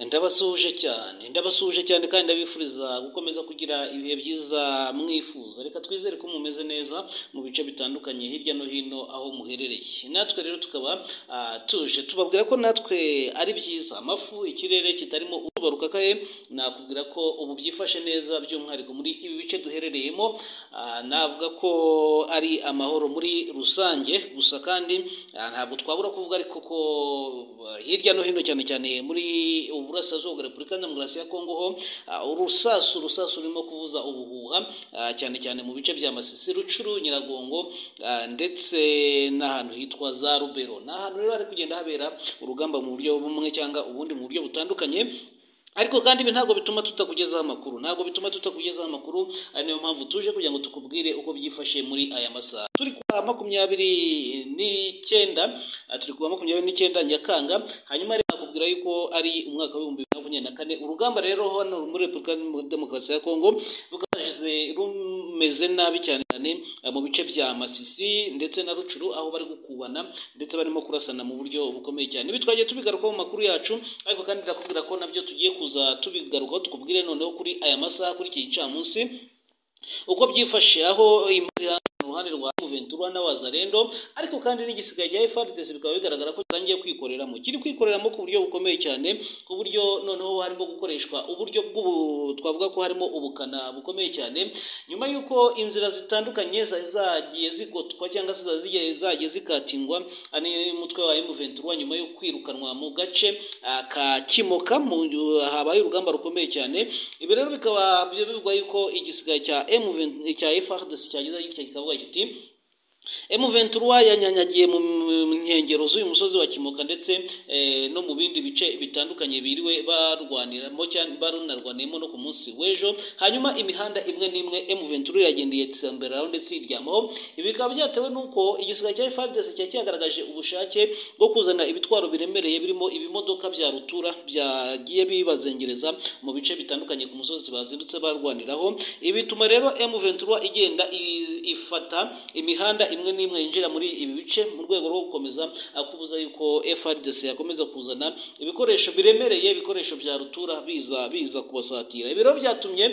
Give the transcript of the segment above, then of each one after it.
ndabasuhuje cyane ndabasuhuje cyane kandi ndabifuriza gukomeza kugira ibihe byiza mwifuza reka twizere ko mumeze neza mu bice bitandukanye hirya no hino aho muherereye natwe rero tukaba ah, tuje tubabwira ko natwe ari byiza amafu ikirere kitarimo utubaruka kaye nakubwira ko ubu byifashe neza by'umwihariko muri ibi bice duherereyemo ah, navuga ko ari amahoro muri rusange gusa kandi ah, ntabwo twabura kuvuga ariko ko ah, hirya no hino cyane cyane muri uburasirazuba bwa repubulika demokarasi ya kongo ho ah, urusasu urusasu rurimo kuvuza ubuhuha ah, cyane cyane mu bice bya masisi rucuru nyiragongo ah, ndetse n'ahantu hitwa za rubero ni ahantu rero hari kugenda habera urugamba mu buryo bumwe cyangwa ubundi mu buryo butandukanye ariko kandi ibi ntabwo bituma tutakugezaho amakuru ntabwo bituma tutakugezaho amakuru ari nayo mpamvu tuje kugira ngo tukubwire uko byifashe muri aya masaha turi kuwa makumyabiri n'icyenda ah, turi kuwa makumyabiri n'icyenda nyakanga hanyuma rero nakubwira yuko ari umwaka w'ibihumbi bibiri na makumyabiri na kane urugamba rero hano muri repubulika Iharanira demokarasi ya kongo rwashize rumeze nabi cyane cyane ah, mu bice bya masisi ndetse na rucuru aho bari gukubana ndetse barimo kurasana mu buryo bukomeye cyane ibi twagiye tubigarukaho mu makuru yacu ariko kandi ndakubwira ko nabyo tugiye kuza tubigarukaho tukubwire noneho kuri aya masaha kuri iki gicamunsi uko byifashe aho impunzi zihangana uruhande rwa Juventus na Wazarendo ariko kandi n'igisigaye cya FARDC bikaba bigaragara ko gitangiye kwikoreramo kiri kwikoreramo ku buryo bukomeye cyane ku buryo noneho harimo gukoreshwa uburyo bw'ubu twavuga ko harimo ubukana bukomeye cyane nyuma y'uko inzira zitandukanye zari zagiye zigotwa cyangwa se zari zigiye- zagiye zikatingwa ari umutwe wa M23 nyuma yo kwirukanwa mu gace ah, ka Kimoka mu habaye urugamba rukomeye cyane ibi rero bikaba bivugwa yuko igisigaye cya M20 cya FARDC cyagize kikavuga kiti M23 yanyanyagiye mu mu nkengero z'uyu musozi wa Kimoka ndetse eh, no mu bindi bice bitandukanye biriwe barwaniramo cyane barunarwaniyemo no ku munsi w'ejo hanyuma imihanda imwe n'imwe M23 yagendeye tsamberaho ndetse iryamaho ibi bikaba byatewe n'uko igisigaye cya FARDC cyari cyagaragaje ubushake bwo kuzana ibitwaro biremereye birimo ibimodoka bya rutura byagiye bibazengereza mu bice bitandukanye ku musozi bazindutse barwaniraho ibi bituma rero M23 igenda i- ifata imihanda imwe n'imwe yinjira muri ibi bice mu rwego rwo gukomeza ah, kubuza yuko FRDC yakomeza kuzana ibikoresho biremereye ibikoresho bya rutura biza biza kubasatira ibi rero byatumye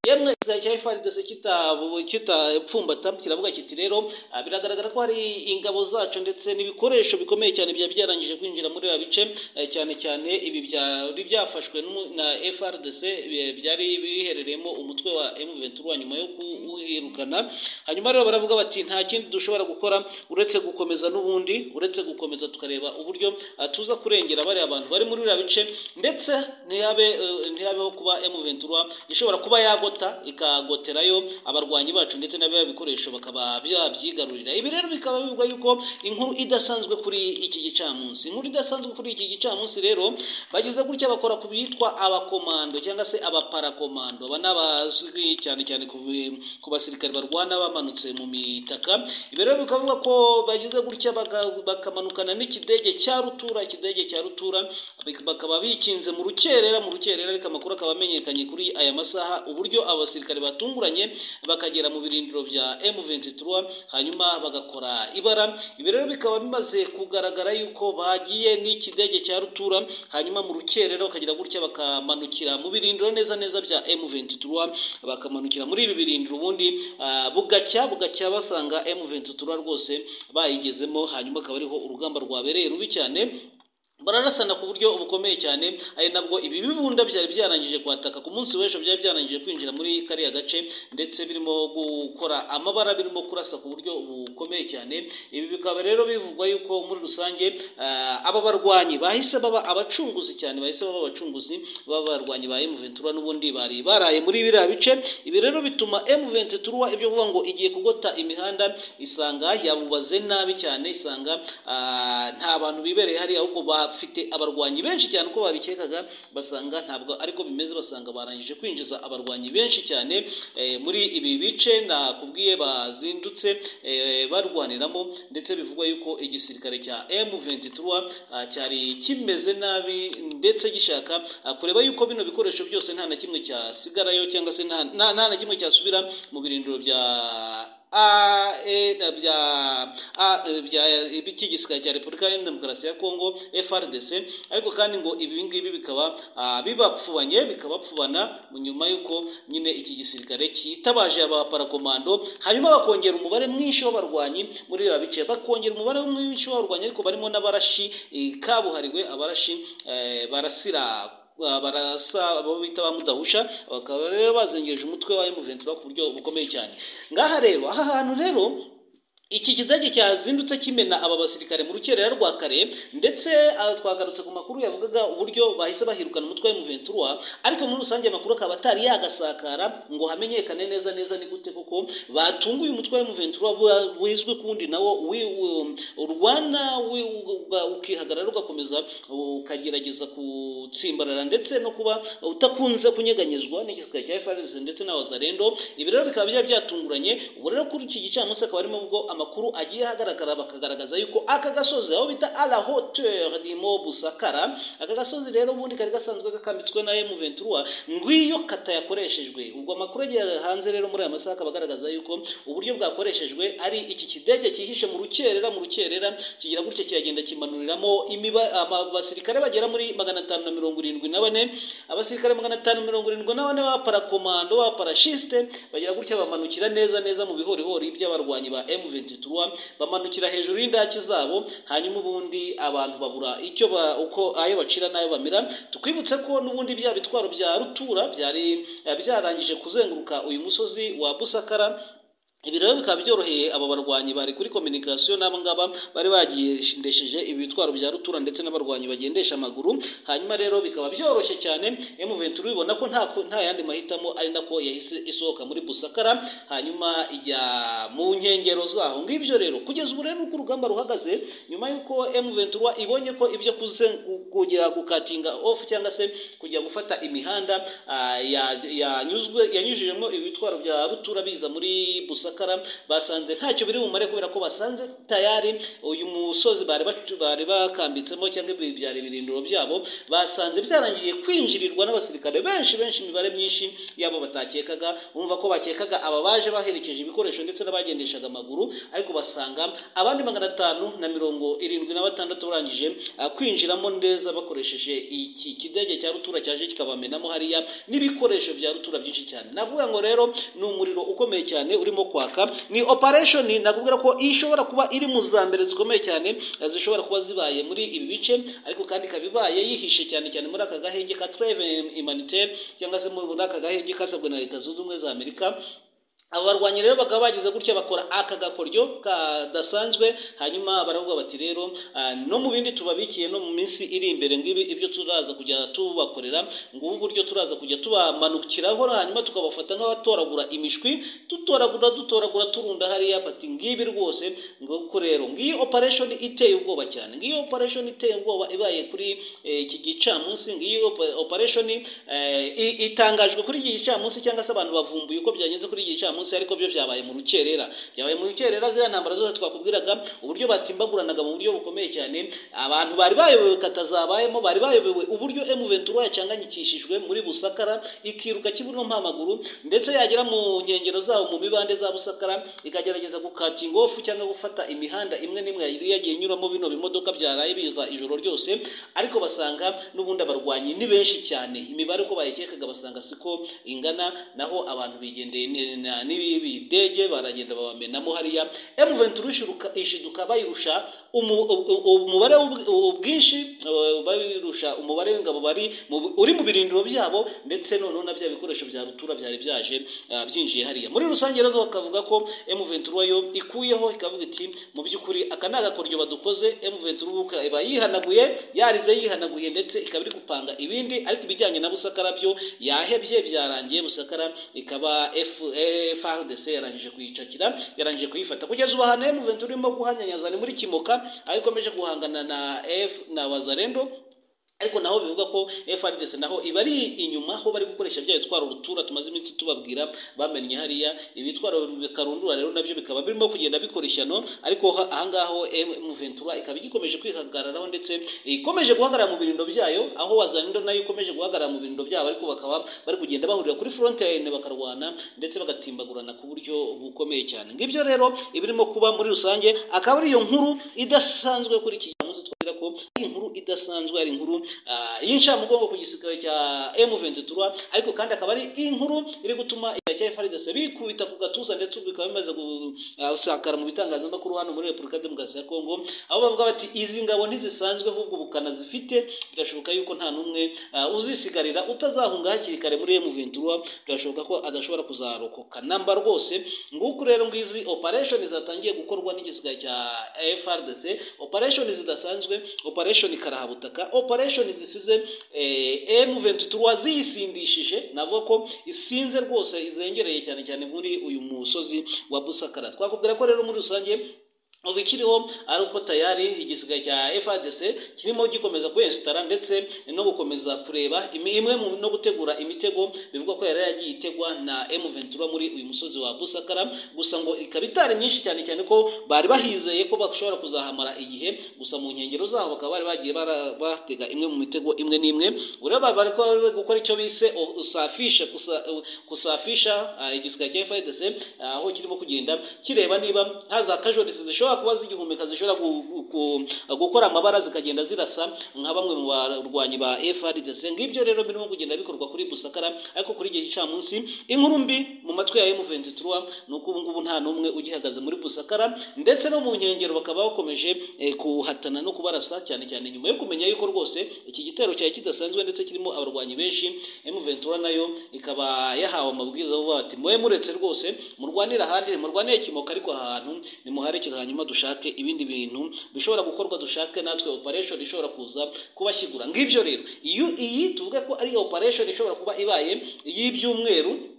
yemwe igisirikare cya FARDC kitabu- kitapfumbata kiravuga kiti rero ah, biragaragara ko hari ingabo zacu ndetse n'ibikoresho bikomeye cyane byari byarangije kwinjira muri ibi bice eh, cyane cyane ibi byari byafashwe n'umu- na FRDC bi- byari biherereyemo umutwe wa M23 nyuma yo kuwirukana hanyuma rero baravuga bati nta kindi dushobora gukora uretse gukomeza n'ubundi uretse gukomeza tukareba uburyo ah, tuza kurengera bariya abantu bari muri biriya bice ndetse ntihabe eh, ntihabeho kuba M23 ishobora kuba yagota ikagoterayo abarwanyi bacu ndetse n'abiriya bikoresho bakaba byabyigarurira ibi rero bikaba bivugwa yuko inkuru idasanzwe kuri iki gicamunsi inkuru idasanzwe kuri iki gicamunsi rero bagize gutya bakora ku bitwa abakomando cyangaba se abaparakomando aba ni abazwi cyane cyane ku bi- ku basirikare barwana bamanutse mu mitaka ibi rero bikavuga ko bagize gutya baka- bakamanukana n'ikidege cya rutura ikidege cya rutura bik- bakaba bikinze mu rukerera mu rukerera ariko amakuru akaba amenyekanye kuri aya masaha uburyo abasirikare batunguranye bakagera mu birindiro bya M23 hanyuma bagakora ibara ibi rero bikaba bimaze kugaragara yuko bagiye n'ikidege cya rutura hanyuma mu rukerera bakagira gutya bakamanukira mu birindiro neza neza bya M23 bakamanukira muri ibi birindiro ubundi ah, bugacya bugacya basanga M23 rwose bayigezemo hanyuma akaba ariho urugamba rwabereye rubi cyane bararasana ku buryo bukomeye cyane ari nabwo ibi bibunda byari byarangije kwataka ku munsi w'ejo byari byarangije kwinjira muri kariya gace ndetse birimo gukora amabara birimo kurasa ku buryo bukomeye cyane ibi bikaba rero bivugwa yuko muri rusange ah, aba barwanyi bahise baba abacunguzi cyane bahise baba abacunguzi b'abarwanyi ba M23 n'ubundi bari baraye muri biriya bice ibi rero bituma M23 ibyo kuvuga ngo igiye kugota imihanda isanga yabubaze nabi cyane isanga ah, nta bantu bibereye hariya ahubwo bafite abarwanyi benshi cyane uko babikekaga basanga ntabwo ariko bimeze basanga barangije kwinjiza abarwanyi benshi cyane eh, muri ibi bice nakubwiye bazindutse eh, barwaniramo ndetse bivugwa yuko igisirikare cya M23 ah, cyari kimeze nabi ndetse gishaka ah, kureba yuko bino bikoresho byose nta na kimwe cyasigarayo cyangwa se nta nta- nta na kimwe cyasubira mu birindiro bya a e na bya a e, bya iki gisirikare cya repubulika ya demokarasi ya kongo frdc ariko kandi ngo ibi ngibi bikaba ah, bibapfubanye bikabapfubana nyuma y'uko nyine iki gisirikare cyitabaje abaparakomando hanyuma bakongera umubare mwinshi w'abarwanyi muri biba bice bakongera umubare mwinshi w'abarwanyi ariko barimo n'abarashi eh, kabuhariwe abarashi eh, barasira Uh, barasa abo bita ba mudahusha bakaba rero bazengereje umutwe wa M23 ku buryo bukomeye cyane ngaha rero aha hantu rero iki kidage cyazindutse kimena aba basirikare mu rukerera rwa kare ndetse ah, twagarutse ku makuru yavugaga uburyo bahise bahirukana umutwe wa M23 ariko muri rusange amakuru akaba atari yagasakara ngo hamenyekane neza neza ni gute kuko batunguye umutwe wa M23 wa- wizwe kundi nawo wi- u- urwana wi- u- uga- ukihagarara ugakomeza ukagerageza gutsimbarara ndetse no kuba utakunze kunyeganyezwa n'igisirikare cya FARDC ndetse n'abazarendo ibi rero bikaba byari byatunguranye ubu rero kuri iki gicamunsi akaba arimo ubwo amakuru agiye ahagaragara bakagaragaza yuko aka gasozi aho bita a la hauteur du mont busakara aka gasozi rero ubundi kari gasanzwe gakambitswe na M23 ngwiyo kata yakoreshejwe ubwo amakuru agiye hanze rero muri aya masaha akaba agaragaza yuko uburyo bwakoreshejwe ari iki kidege cyihishe mu rukerera mu rukerera kigira gutya kiragenda kimanuriramo imiba- ama- abasirikare bagera muri magana atanu na mirongo irindwi na bane abasirikare magana atanu mirongo irindwi na bane b'aparakomando b'aparashiste bagera gutya bamanukira neza neza mu bihorihori by'abarwanyi ba M23 bamanukira hejuru y'indaki zabo hanyuma ubundi abantu babura icyo ba, uko ayo bacira n'ayo bamira tukwibutse ko n'ubundi bya bitwaro bya rutura byari eh, byarangije kuzenguruka uyu musozi wa Busakara ibi rero bikaba byoroheye aba barwanyi bari kuri kominikasiyo n'aba ngaba bari bagendesheje ibi bitwaro bya rutura ndetse n'abarwanyi bagendesha amaguru hanyuma rero bikaba byoroshye cyane M23 ibona ko nta nta yandi mahitamo ari nako yahise isohoka muri Busakara hanyuma ijya mu nkengero zaho ngibyo rero kugeza ubu rero uko urugamba ruhagaze nyuma y'uko M23 ibonye ko ibyo kuze- kujya gukatinga off cyangwa se kujya gufata imihanda ah, ya- yanyuzwe yanyujijemo ibitwaro bya rutura biza muri Busakara basanze ntacyo biri bumare kubera ko basanze tayari uyu musozi bari bacu- bari bakambitsemo cyangwa ibi byari ibirindiro byabo basanze byarangiye kwinjirirwa n'abasirikare benshi benshi imibare myinshi y'abo batakekaga bumva ko bakekaga aba baje baherekeje ibikoresho ndetse n'abagendeshaga amaguru ariko basanga abandi magana atanu na mirongo irindwi na batandatu barangije ah, kwinjiramo neza bakoresheje iki kidege cya rutura cyaje kikabamenamo hariya n'ibikoresho bya rutura byinshi cyane navuga ngo rero ni umuriro ukomeye cyane urimo kwaka ni operation nakubwira ko ishobora kuba iri mu za mbere zikomeye cyane eh, zishobora kuba zibaye muri ibi bice ariko kandi ikaba ibaye yihishe cyane cyane muri aka gahenge ka treve humanitaire cyangwa se muri aka gahenge kasabwe na leta zunze ubumwe za amerika abo barwanyi rero bakaba bagize gutya bakora aka gakoryo kadasanzwe hanyuma baravuga bati rero ah, no mu bindi tubabikiye no mu minsi iri imbere ngibi ibyo turaza kujya tubakorera ngubu uburyo turaza kujya tubamanukiraho hanyuma tukabafata nk'abatoragura imishwi dutoragura dutoragura turunda hariya bati ngibi rwose nguko rero ngiyi operation iteye ubwoba cyane ngiyi operation iteye ubwoba ibaye kuri eh, iki gicamunsi ngiyi opa- operation eh, i- itangajwe kuri iki gicamunsi cyangwa se abantu bavumbuye uko byageze kuri iki gicamunsi ariko byo byabaye mu rukerera byabaye mu rukerera ziriya ntambara zose twakubwiraga uburyo batimbagurananga mu buryo bukomeye cyane abantu bari bayobewe katazabayemo bari bayobewe uburyo M23 yacanganyikishijwe muri Busakara ikiruka kibuno mpamaguru ndetse yagera mu nkengero zaho mu mibande za Busakara ikagerageza gukatinga off cyangwa gufata imihanda imwe n'imwe yari yagiye inyuramo bino bimodoka byaraye biza ijoro ryose ariko basanga n'ubundi abarwanyi ni benshi cyane imibare uko bayikekaga basanga siko ingana naho abantu bigendeye ne- na- n'ibi bidege baragenda babamenamo hariya M23 ishiruka- ishiduka bayirusha umu- u- u- umubare w'ubw- ubwinshi eh, bayirusha umubare w'ingabo bari mu- uri mu birindiro byabo ndetse noneho na bya bikoresho bya rutura byari byaje ah, byinjiye hariya muri rusange rero bakavuga ko M23 yo ikuyeho ikavuga iti mu by'ukuri aka ni agakoryo badukoze M23 ubu iba yihanaguye yarize yihanaguye ndetse ikaba iri gupanga ibindi ariko ibijyanye na Busakara byo yahebye byarangiye Busakara ikaba F- eh, FARDC yarangije kuyicakira yarangije kuyifata kugeza ubu ahantu M23 irimo guhanyanyaza ni muri Kimoka aho ikomeje guhangana na F na Wazalendo ariko naho bivuga ko FRDC naho iba ari inyuma aho bari gukoresha bya bitwara urutura tumaze iminsi tubabwira bamennye hariya ibitwaro bikarundura rero nabyo bikaba birimo kugenda bikoreshano ariko ha- ahangaho M23 ikaba igikomeje kwihagararaho ndetse ikomeje guhagarara mu birindo byayo aho Wazalendo nayo ikomeje guhagarara mu birindo byabo ariko bakaba bari kugenda bahurira kuri frontier bakarwana ndetse bagatimbagurana ku buryo bukomeye cyane ngibyo rero ibirimo kuba muri rusange akaba ari iyo nkuru idasanzwe kuri iki gicamunsi twabwira ko ari inkuru idasanzwe ari inkuru ah, y'incamugongo ku gisirikare cya M23 ariko kandi akaba ari inkuru iri gutuma icya FARDC bikubita ku gatuza ndetse ubu bikaba bimaze gusakara mu bitangazamakuru hano muri Repubulika Demokarasi ya Kongo aho bavuga bati izi ngabo ntizisanzwe ahubwo ubukana zifite birashoboka yuko nta n'umwe ah, uzisigarira utazahunga hakiri kare muri M23 birashoboka ko adashobora kuzarokoka namba rwose nguku rero ngizi operation zatangiye gukorwa n'igisirikare cya FRDC operation zidasanzwe operation karahabutaka operation zisize eh, M23 ziyisindishije navuga ko isinze rwose izengereye cyane cyane muri uyu musozi wa Busakara twakubwira ko rero muri rusange ubu ikiriho ari uko tayari igisigaye cya FARDC kirimo gikomeza kwesitara ndetse no gukomeza kureba imi- imwe mu no gutegura imitego bivugwa ko yari yagiye itegwa na M23 muri uyu musozi wa Busakara gusa ngo ikaba itari myinshi cyane cyane ko bari bahizeye ko bashobora kuzahamara igihe gusa mu nkengero zaho bakaba bari bagiye bara- batega imwe mu mitego imwe n'imwe ubu rero bari ko- bari gukora icyo bise o- usafisha kusa- kusafisha ah, igisigaye cya FARDC ah, aho kirimo kugenda kireba niba haza casualties zishobora kuba zigihumeka zishobora gu- gu- gu- gukora amabara zikagenda zirasa nka bamwe mu barwanyi ba FRDC ngibyo rero birimo kugenda bikorwa kuri Busakara ariko kuri iki gicamunsi inkuru mbi mu matwi ya M23 ni uko ubu ngubu nta n'umwe ugihagaze muri Busakara ndetse no mu nkengero bakaba bakomeje eh, kuhatana no kubarasa cyane cyane nyuma yo kumenya yuko rwose iki gitero cyari kidasanzwe ndetse kirimo abarwanyi benshi M23 nayo ikaba yahawe amabwiriza avuga bati mwe muretse rwose murwanire ahandi murwanire kimoka ariko ahantu nimuharekere hanyuma dushake ibindi bintu bishobora gukorwa dushake natwe operation ishobora kuza kubashyigura ngibyo rero iyo iyi tuvuge ko ari operation ishobora kuba ibaye iy'ibyumweru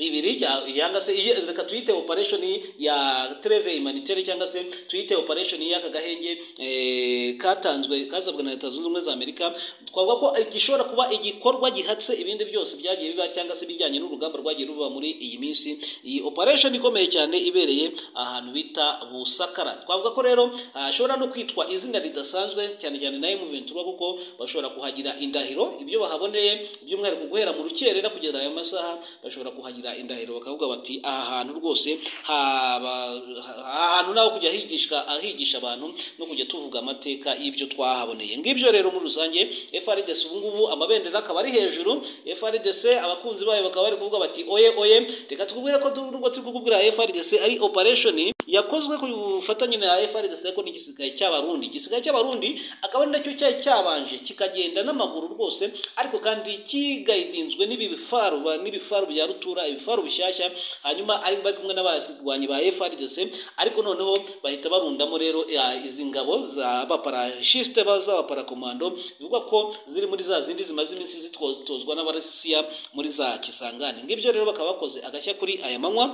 bibiri ya- yanga se iyi- reka tuyite operation ya treve humanitaire cyangwa se tuyite operation y'aka gahenge eh, katanzwe kasabwe na leta zunze ubumwe za amerika twavuga ko gishobora kuba igikorwa gihatse ibindi byose byagiye biba cyangwa se bijyanye n'urugamba rwagiye ruba muri iyi minsi iyi operation ikomeye cyane ibereye ahantu bita busakara twavuga ko rero hashobora no kwitwa izina ridasanzwe cyane cyane na M23 kuko bashobora kuhagira indahiro ibyo bahaboneye by'umwihariko guhera mu rukerera kugeza ayo masaha bashobora kuhagira indahiro bakavuga bati aha hantu rwose haba- ha- ahantu naho kujya higishwa ahigisha abantu no kujya tuvuga amateka y'ibyo twahaboneye ngibyo rero muri rusange FRDC ubu ngubu amabendera akaba ari hejuru FRDC abakunzi bayo bakaba bari kuvuga bati oye oye reka tukubwire ko du- nubwo turi kukubwira FRDC ari operation yakozwe ku bufatanye na FRDC ariko n'igisirikare cy'abarundi igisirikare cy'abarundi akaba ari nacyo cyari cyabanje kikagenda n'amaguru rwose ariko kandi kigayidinzwe n'ibi bifaru ba- n'ibifaru bya rutura ibifaru bishyashya hanyuma ari bari kumwe n'abasirwanyi ba FRDC ariko noneho bahita barundamo rero eh, izi ngabo z'abaparashiste z'abaparakomando bivugwa ko ziri muri za zindi zimaze iminsi zitozwa n'abarasiya muri za kisangani ngibyo rero bakaba bakoze agashya kuri aya manywa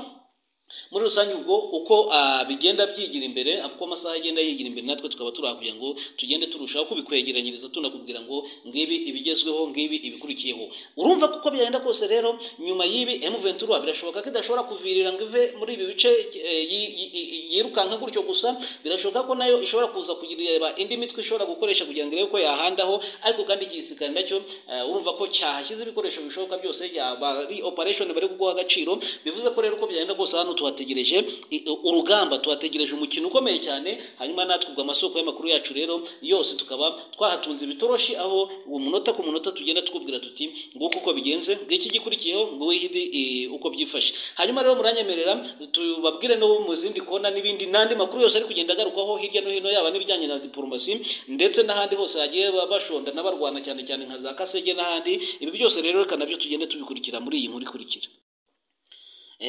muri rusange ubwo uko ah, bigenda byigira imbere uko amasaha agenda yigira imbere natwe tukaba turakugira ngo tugende turushaho kubikwegeranyiriza tunakubwira ngo ngibi ibigezweho ngibi ibikurikiyeho urumva ko uko byagenda kose rero nyuma y'ibi M23 birashoboka ko idashobora kuvirira ngo ive muri ibi bice eh, yi- yi- yi- yirukanka gutyo gusa birashoboka ko nayo ishobora kuza kugireba indi mitwe ishobora gukoresha kugira ngo irebe ko yahandaho ariko kandi igisirikare nacyo eh, urumva ko cyahashyize ibikoresho bishoboka byose yaba ari operation bari kuguha agaciro bivuze ko rero uko byagenda kose hano tuhategereje i- urugamba tuhategereje umukino ukomeye cyane hanyuma natwe ubwo amasoko y'amakuru yacu rero yose tukaba twahatunze ibitoroshi aho uwo munota ku munota tugenda twubwira tuti nguko uko bigenze ngiki gikurikiyeho nguwo ibi eh, uko byifashe hanyuma rero muranyemerera tubabwire no mu zindi kona n'ibindi n'andi makuru yose ari kugenda agarukwaho hirya no hino yaba n'ibijyanye na diporomasi ndetse n'ahandi hose hagiye ba- bashonda n'abarwana cyane cyane nka za kasege n'ahandi ibi byose rero reka nabyo tugende tubikurikira muri iyi nkuru ikurikira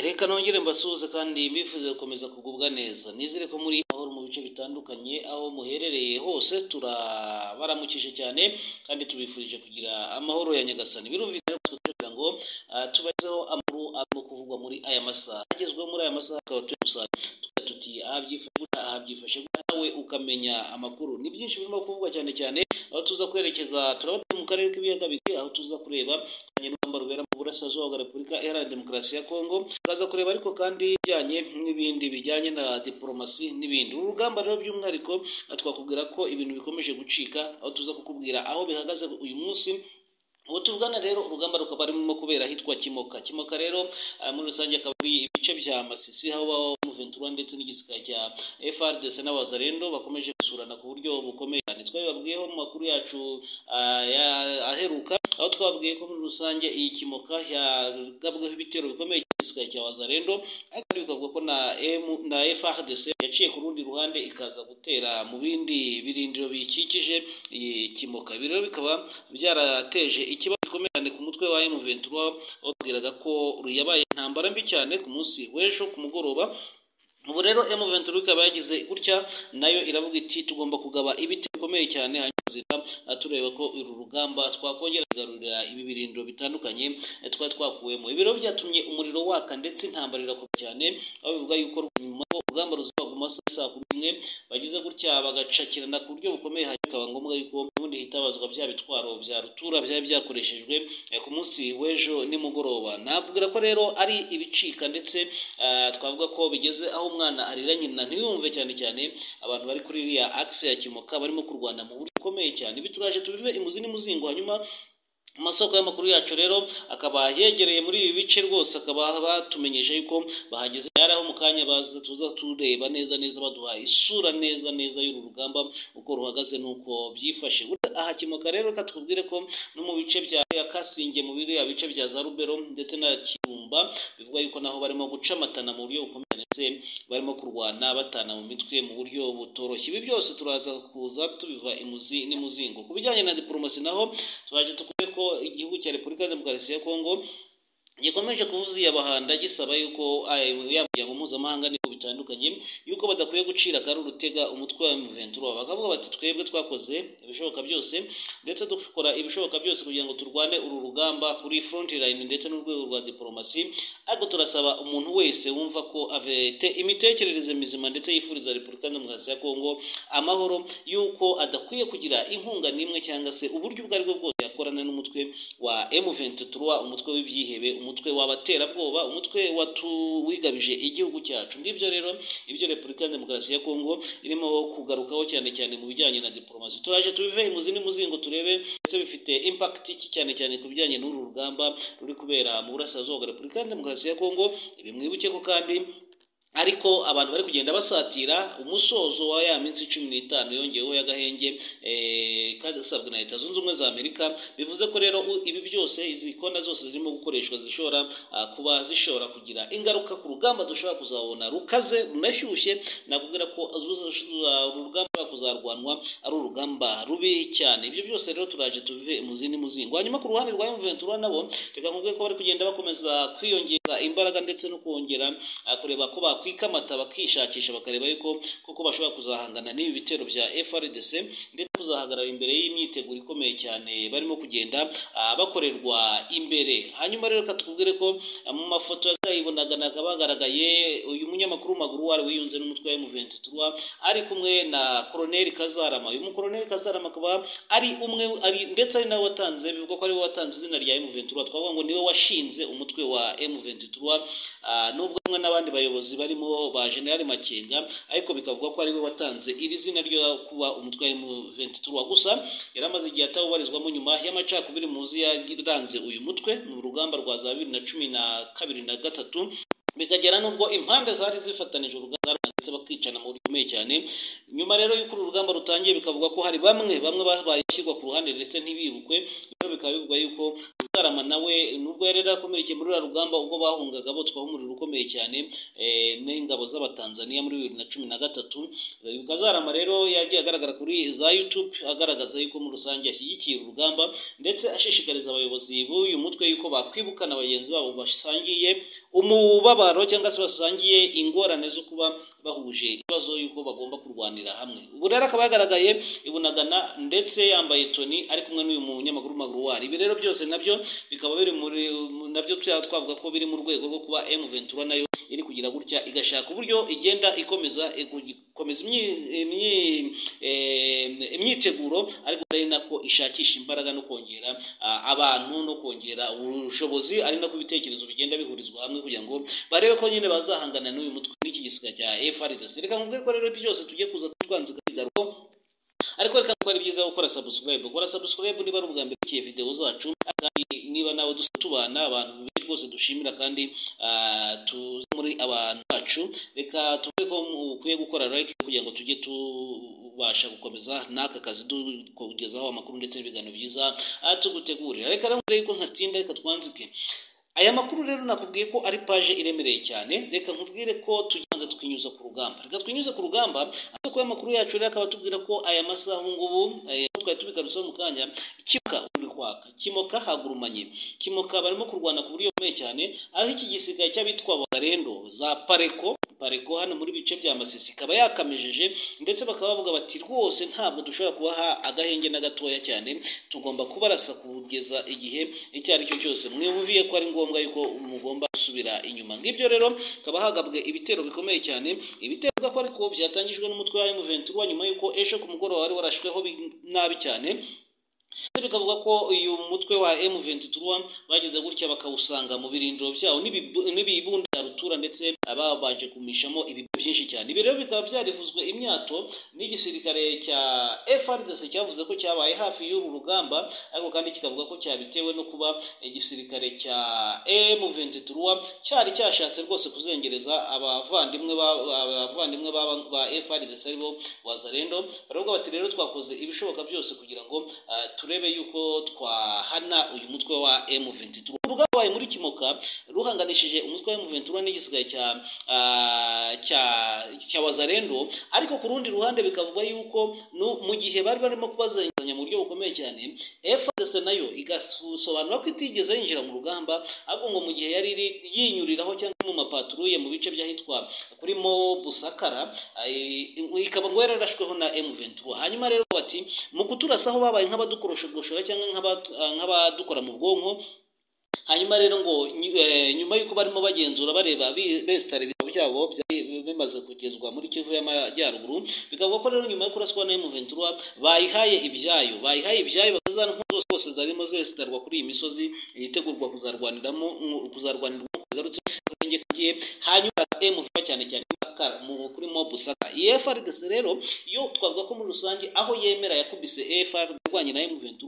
reka nongere mbasuhuze kandi mbifuze gukomeza kugubwa neza nizere ko muri aho mu bice bitandukanye aho muherereye hose turabaramukije cyane kandi tubifurije kugira amahoro ya nyagasani birumvikana rero twe kugira ngo ah, tubagezeho amakuru arimo kuvugwa muri aya masaha agezweho muri aya masaha tukaba turi gusangira tugira tuti aha byifashe gutya aha byifashe gutya nawe uko ukamenya amakuru ni byinshi birimo kuvugwa cyane cyane aho tuza kwerekeza turabona mu karere k'ibiyaga bigari aho tuza kureba urugamba rubera mu burasirazuba bwa repubulika iharanira demokarasi ya kongo tukaza kureba ariko kandi ibijyanye n'ibindi bijyanye na diporomasi n'ibindi uru rugamba rero by'umwihariko twakubwira ko ibintu bikomeje gucika aho tuza kukubwira aho bihagaze uyu munsi ubu tuvugana rero urugamba rukaba rurimo kubera ahitwa kimoka kimoka rero ah, muri rusange akaba ari ibice bya masisi aho babaho muventura ndetse n'igisika cya frdc n'abazarendo bakomeje gusurana ku buryo bukomeye cyane twabibabwiyeho mu makuru yacu ah, ya- aheruka aho twababwiye ko muri rusange iyi kimoka yagabweho ibitero bikomeye cyane igisirikare cya wazarendo ariko kandi bikavuga ko na M- na frdc yaciye ku rundi ruhande ikaza gutera mu bindi birindiro biyikikije iyi kimoka ibi rero bikaba byarateje ikibazo gikomeye cyane ku mutwe wa M23 wabwiraga ko yabaye intambara mbi cyane ku munsi w'ejo ku mugoroba ubu rero M23 ikaba yagize gutya nayo iravuga iti tugomba kugaba ibiti bikomeye cyane hanyuma zita aha tureba ko uru rugamba twakongera kugarurira ibi birindiro bitandukanye eh, twari twakuwemo ibi rero byatumye umuriro waka ndetse intambara irakomeye cyane aho bivuga yuko nyuma ko urugamba ruzaguma saa saa kumi n'imwe bagize gutya bagacakirana ku buryo bukomeye hanyuma bikaba ngombwa yuko ubundi hitabazwa bya bitwaro bya rutura byari byakoreshejwe eh, ku munsi w'ejo nimugoroba nakubwira ko rero ari ibicika ndetse ah, twavuga ko bigeze aho umwana arira nyina ntiyumve cyane cyane abantu bari kuri iriya akise ya kimoka barimo kurwana mu buryo bukomeye cyane ibi turaje tubive imuzi n'imuzingo hanyuma amasoko y'amakuru yacu rero akaba yegereye muri ibi bice rwose akaba batumenyesha yuko bahageze yari aho mu kanya baza tuza tureba neza neza baduha isura neza neza y'uru rugamba uko ruhagaze n'uko byifashe Burya aha kimoka rero reka tukubwire ko no mu bice bya ya kasinge mu biriya bice bya za rubero ndetse na kirumba bivuga yuko naho barimo gucamatana mu buryo bukomeye ndetse barimo kurwana batana mu mitwe mu buryo butoroshye ibi byose turaza kuza tubiva imuzi n'imuzingo ku bijyanye na diporomasi naho turaje tukubwire ko igihugu cya repubulika ya demokarasi ya kongo gikomeje kuvuza iyabahanda gisaba yuko ay- ya miryango mpuzamahanga n'ibigo bitandukanye yuko badakwiye gucira akari urutega umutwe wa M23 bakavuga bati twebwe twakoze ibishoboka byose ndetse dukora ibishoboka byose kugira ngo turwane uru rugamba kuri front line ndetse n'urwego rwa diplomasi ariko turasaba umuntu wese wumva ko afite imitekerereze mizima ndetse yifuriza repubulika ya demokarasi ya kongo amahoro yuko adakwiye kugira inkunga n'imwe cyangwa se uburyo ubwo aribwo bwose yakorana n'umutwe wa M23 umutwe w'ibyihebe umutwe w'abaterabwoba umutwe watu- wigabije igihugu cyacu ngibyo rero ibyo repubulika ya demokarasi ya kongo irimo kugarukaho cyane cyane mu bijyanye na diporomasi turaje tubive imuzi n'imuzingo turebe ese bifite impact iki cyane cyane ku bijyanye n'uru rugamba ruri kubera mu burasirazuba bwa repubulika ya demokarasi ya kongo ibi mwibuke ko kandi ariko abantu bari kugenda basatira umusozo wa ya minsi cumi n'itanu yongeyeho y'agahenge eh, kasabwe na leta zunze ubumwe za amerika bivuze ko rero u- ibi byose izi kona zose zirimo gukoreshwa zishobora ah, kuba zishobora kugira ingaruka ku rugamba dushobora kuzabona rukaze runashyushye nakubwira ko azuza- uru rugamba rushobora kuzarwanwa ari urugamba rubi cyane ibyo byose rero turaje tubive mu zindi muzingo hanyuma ku ruhande rwa M23 nabo reka nkubwire ko bari kugenda bakomeza kwiyongeza imbaraga ndetse no kongera ah, kureba ko bakwikamata bakishakisha bakareba yuko koko bashobora kuzahangana n'ibi bitero bya FRDC ndetse kuzahagarara imbere y'imyiteguro ikomeye cyane barimo kugenda ah, bakorerwa imbere hanyuma rero reka tukubwire ko ah, mu mafoto yazayibonaga nakabagaragaye uyu munyamakuru w'amaguru wari wiyunze n'umutwe wa M23 ari kumwe na Colonel Kazarama uyu mu Colonel Kazarama akaba ari umwe ari ndetse ari nawe watanze bivugwa ko ari we watanze izina rya M23 twavuga ngo niwe washinze umutwe wa M23 Ah, nubwo hamwe n'abandi bayobozi barimo ba generali makenga ariko bikavugwa ko ariwe watanze iri zina ryo kuba umutwe wa M23 gusa yari amaze igihe atawubarizwamo nyuma y'amacakubiri muzi yaranze uyu mutwe mu rugamba rwa za bibiri na cumi na kabiri na gatatu bikagera n'ubwo impande zari zifatanije urugamba ndetse bakicana mu buryo bukomeye cyane nyuma rero y'uko uru rugamba rutangiye bikavuga ko hari bamwe bamwe babaye ishyirwa ku ruhande ndetse ntibibukwe rero bikaba bivugwa yuko Mutarama nawe nubwo yari yarakomerekeye muri uriya rugamba ubwo bahungaga botswaho umuriro ukomeye cyane eh, n'ingabo z'abatanzaniya muri bibiri na cumi na gatatu kazarama rero yagiye agaragara kuri za youtube agaragaza yuko muri rusange ashyigikiye uru rugamba ndetse ashishikariza abayobozi b'uyu mutwe yuko bakwibukana bagenzi babo basangiye umubabaro cyangwa se basangiye ingorane zo kuba bahuje ibibazo yuko bagomba kurwanira hamwe ubu rero akaba yagaragaye ibunagana ndetse yambaye toni ari kumwe n'uyu munyamakuru maguruwari ibi rero byose nabyo bikaba biri muri nabyo tuya twavuga ko biri mu rwego rwo kuba M23 nayo iri kugira gutya igashaka uburyo igenda ikomeza gukomeza imyi- imyi- eh, imyiteguro ariko ari nako ishakisha imbaraga no kongera ah, abantu no kongera ubushobozi ari nako ibitekerezo bigenda bihurizwa hamwe kugira ngo barebe ko nyine bazahangana n'uyu mutwe n'iki gisiga cya FRDC reka nkubwire ko rero byose tugiye kuza twanzika bigaruko ariko reka ko ari byiza gukora subscribe gukora subscribe niba ari ubwa mbere ukiye video zacu kandi niba nawe dusa- tubana abantu benshi rwose dushimira kandi ah, tuzi muri abantu bacu reka tuvuge ko mu- ukwiye gukora like kugira ngo tujye tubasha gukomeza n'aka kazi tukugezaho amakuru ndetse n'ibiganiro byiza ah, tugutegurira reka rero mbere yuko ntatinda reka twanzike aya makuru rero nakubwiye ko ari paje iremereye cyane reka nkubwire ko tugirango twinyuza ku rugamba reka twinyuze ku rugamba ariko amakuru yacu rero akaba atubwira ko aya masaha ubu ngubu eh, twari tubigarutseho mu kanya kimuka uri kwaka kimoka hagurumanye kimoka barimo kurwana ku buryo bukomeye cyane aho iki gisigaye cy'abitwa bagarendo za pareko pareko hano muri bice bya masisi ikaba yakamejeje ndetse bakaba bavuga bati rwose ntabwo dushobora kubaha agahenge na gatoya cyane tugomba kubarasa kugeza igihe icyo ari cyo cyose mwibuviye ko ari ngombwa yuko mugomba gusubira inyuma ngibyo rero hakaba hagabwe ibitero bikomeye cyane ibitero bivuga ko ariko byatangijwe n'umutwe wa M23 nyuma yuko ejo ku mugoroba wari warashweho bi- nabi cyane ndetse bikavuga ko uyu mutwe wa M23 bageze gutya bakawusanga mu birindiro byawo n'ibibu- n'ibibunda bya rutura ndetse babanje kumishamo ibiryo byinshi cyane ibi rero bikaba byarivuzwe imyato n'igisirikare cya FRDC cyavuze ko cyabaye hafi y'uru rugamba ariko kandi kikavuga ko cyabitewe no kuba igisirikare cya M23 cyari cyashatse rwose kuzengereza abavandimwe ba- abavandimwe ba- ba FRDC aribo wazarendo baravuga bati rero twakoze ibishoboka byose kugira ngo ah, turebe yuko twahana uyu mutwe wa M23 urwabaye muri kimoka ruhanganishije umutwe wa M23 n'igisigaye cya ah, cya cya wazarendo ariko ku rundi ruhande bikavugwa yuko no mu gihe bari barimo kubazenganya mu buryo bukomeye cyane FDC nayo igasobanura ko itigeze yinjira mu rugamba ahubwo ngo mu gihe yari iri- yinyuriraho cyangwa mu mapatruye mu bice by'ahitwa kurimo Busakara ay- ikaba ngo yararashweho na M23 hanyuma rero bati mu kuturasa aho babaye nk'abadukoroshagoshora cyangwa nk'abadu- nk'abadukora mu bwonko hanyuma rero ngo nyu- eh, nyuma y'uko barimo bagenzura bareba bi- besitara ibitabo byabo byari bimaze kugezwa muri kivu y'amajyaruguru bikavuga ko rero nyuma yo kuraswa na M23 bayihaye ibyayo bayihaye ibyayo bakaza ntwaro zose zose zarimo zesitarwa kuri iyi misozi yitegurwa kuzarwaniramo kuzarwanirwa bigarutse akarenge kagiye hanyuma M23 cyane cyane Busakara, mu- kuri mo Busaka iyi FRDC rero yo twavuga ko muri rusange aho yemera yakubise FRDC irwanye na M23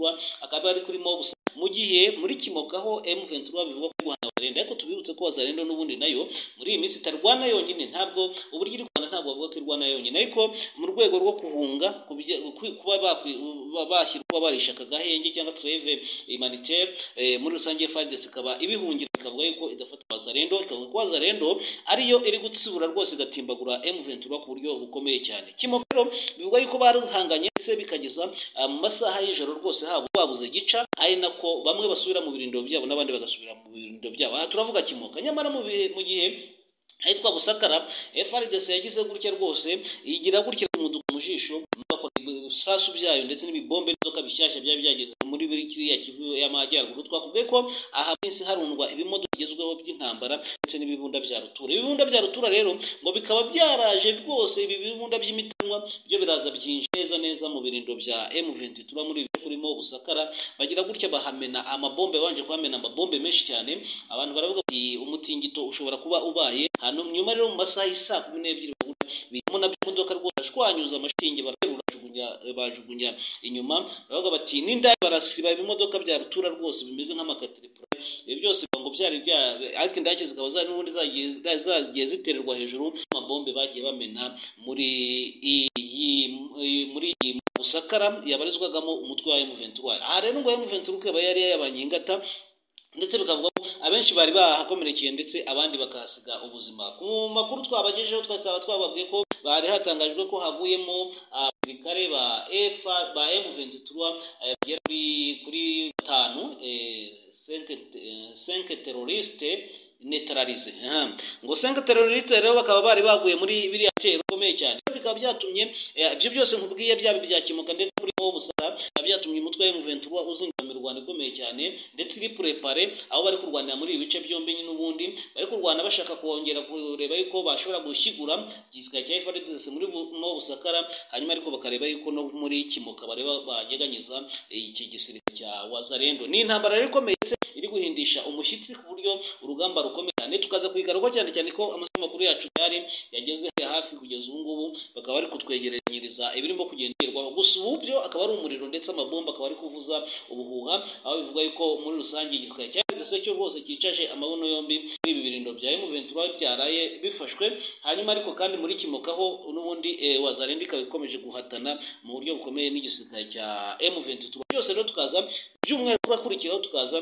akaba ari kuri mo Busaka mu gihe muri kimokaho M23 bivuga ko guhana Wazalendo ariko tubibutse ko Wazalendo n'ubundi nayo muri iyi minsi itarwana yonyine ntabwo uburyo iri rwanda ntabwo bavuga ko irwana yonyine ariko mu rwego rwo guhunga kubijya- ku- kuba bakwi- ba- bashyira kuba barisha akagahenge cyangwa treve humanitaire eh, muri rusange FARDC ikaba ibihungira ikavuga yuko idafata Wazalendo ikavuga ko Wazalendo ariyo iri gutsibura rwose igatimbagura M23 ku buryo bukomeye cyane kimokero bivuga yuko barihanganye ndetse bikageza ah, mu masaha y'ijoro rwose haba babuze gica ari nako bamwe basubira mu birindiro byabo n'abandi bagasubira mu birindiro byabo aha turavuga kimoka nyamara mu bihe mu gihe ahitwa Busakara FRDC yagize gutya rwose igira gutya umuduko mu jisho bakora ibisasu byayo ndetse n'ibibombe n'inzoka bishyashya byari byageze muri buri kiriya kivu y'amajyaruguru twakubwiye ko aha minsi harundwa ibimodoka bigezweho by'intambara ndetse n'ibibunda bya rutura ibibunda bya rutura rero ngo bikaba byaraje rwose ibi bibunda by'imitanwa byo biraza byinshi neza neza mu birindiro bya M23 muri ibi kurimo Busakara bagira gutya bahamena amabombe banje kuhamena amabombe menshi cyane abantu baravuga bati umutingito ushobora kuba ubaye hano nyuma rero mu masaha y'isaa kumi n'ebyiri bagura bijyamo nabyo imodoka rwose bashwanyuza amashinge baraterura bajugunya bajugunya inyuma baravuga bati n'indaya barasiba ibimodoka bya rutura rwose bimeze nk'amakatiripura ibi byose bivuga ngo byari bya ariko indake zikaba zari n'ubundi zagiye zagiye zitererwa hejuru amabombe bagiye bamena muri iyi muri iyi Busakara yabarizwagamo umutwe wa M23 aha rero ngo M23 ikaba yari yayabanye ingata ndetse bikavuga ko abenshi bari bahakomerekeye ndetse abandi bakahasiga ubuzima ku makuru twabagejeho twakaba twababwiye ko bari hatangajwe ko havuyemo abasirikare ba efa ba M23 eh, bagera kuri kuri batanu eh, cinque eh, cinque teroriste neutralize Aha. ngo cinque teroriste rero bakaba bari baguye muri biriya bitero bikomeye cyane bikaba byatumye eh, ibyo byose nkubwiye byaba ibya kimoka ndetse muri bo busara bikaba byatumye umutwe wa M23 uzingamira u Rwanda ikomeye ikomeye cyane ndetse iri purepare aho bari kurwanira muri ibi bice byombi n'ubundi bari kurwana bashaka kongera kureba yuko bashobora gushyigura igisirikare cya FARDC muri no Busakara hanyuma ariko bakareba yuko no muri Kimoka bareba banyeganyeza iki gisirikare cya Wazalendo ni intambara rero ikomeye iri guhindisha umushyitsi ku buryo urugamba rukomeye cyane tukaza kuyigaruka cyane cyane ko amasamakuru yacu yari yageze hafi kugeza ubu ngubu bakaba bari kutwegeranyiriza ibirimo kugenderwaho gusa ubu byo akaba ari umuriro ndetse amabomba akaba ari kuvuza ubuhuha aho bivuga yuko muri rusange igisirikare cyageze cyo rwose cyicaje amabuno yombi muri ibi birindo bya M23 byaraye bifashwe hanyuma ariko kandi muri kimokaho n'ubundi eh, wazarindi ikaba ikomeje guhatana mu buryo bukomeye n'igisirikare cya M23 byose rero tukaza by'umwihariko bakurikiraho tukaza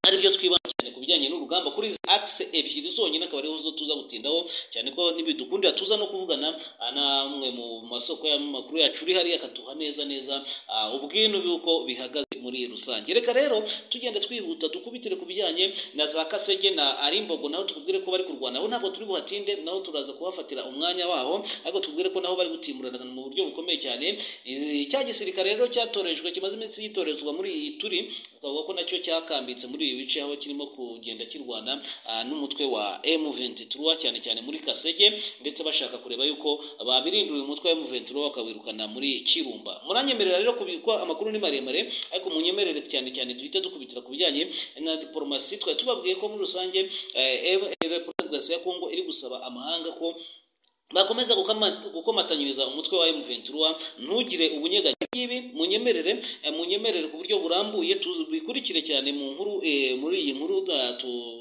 aribyo twibanda cyane ku bijyanye n'urugamba kuri izi akise ebyiri zonyine akaba ariho zo tuza gutindaho cyane ko ntibidukundira tuza no kuvugana namwe mu masoko y'amakuru yacu uri hariya akatuha neza neza ubwino bw'uko bihagaze muri rusange reka rero tugenda twihuta dukubitire ku bijyanye na za kasege na arimbogo naho tukubwire ko bari kurwana aho ntabwo turi buhatinde naho turaza kuhafatira umwanya waho ariko tukubwire ko naho bari gutimurana mu buryo bukomeye cyane cya gisirikare rero cyatorejwe kimaze iminsi gitorezwa muri iyi turi ukavuga ko nacyo cyakambitse muri ibi bice aho kirimo kugenda kirwana n'umutwe wa M23 cyane cyane muri Kasege ndetse bashaka kureba yuko babirindura uyu mutwe wa M23 bakawirukana muri Kirumba muranyemerera rero kubikwa amakuru ni maremare ariko munyemerere cyane cyane duhita dukubitira ku bijyanye na diplomasi twari tubabwiye ko muri rusange repubulika ya Kongo iri gusaba amahanga ko bakomeza gukomatanyiriza umutwe wa M23 ntugire ubunyeganye ibi munyemerere munyemerere ku buryo burambuye tubikurikire cyane mu nkuru muri iyi nkuru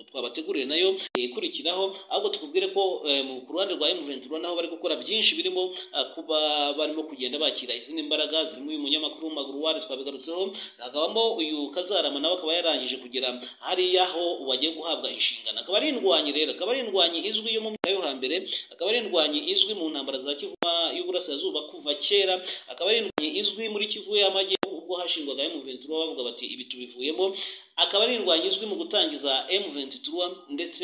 twabateguriye nayo ikurikiraho ahubwo tukubwire ko ku ruhande rwa M23 naho bari gukora byinshi birimo kuba barimo kugenda bakira izindi mbaraga zirimo uyu munyamakuru Magruwari twabigarutseho hakabamo uyu Kazarama nawe akaba yarangije kugera hariya aho wagiye guhabwa inshingano akaba ari indwanyi rero akaba ari indwanyi izwi yo mu myaka yo hambere akaba ari indwanyi izwi mu ntambara za kivu y'uburasirazuba kuva kera akaba ari indwanyi izwi muri kivu y'amajyepfo ubwo hashingwaga M23 bavuga bati ibi tubivuyemo akaba ari indwanyi izwi mu gutangiza M23 ndetse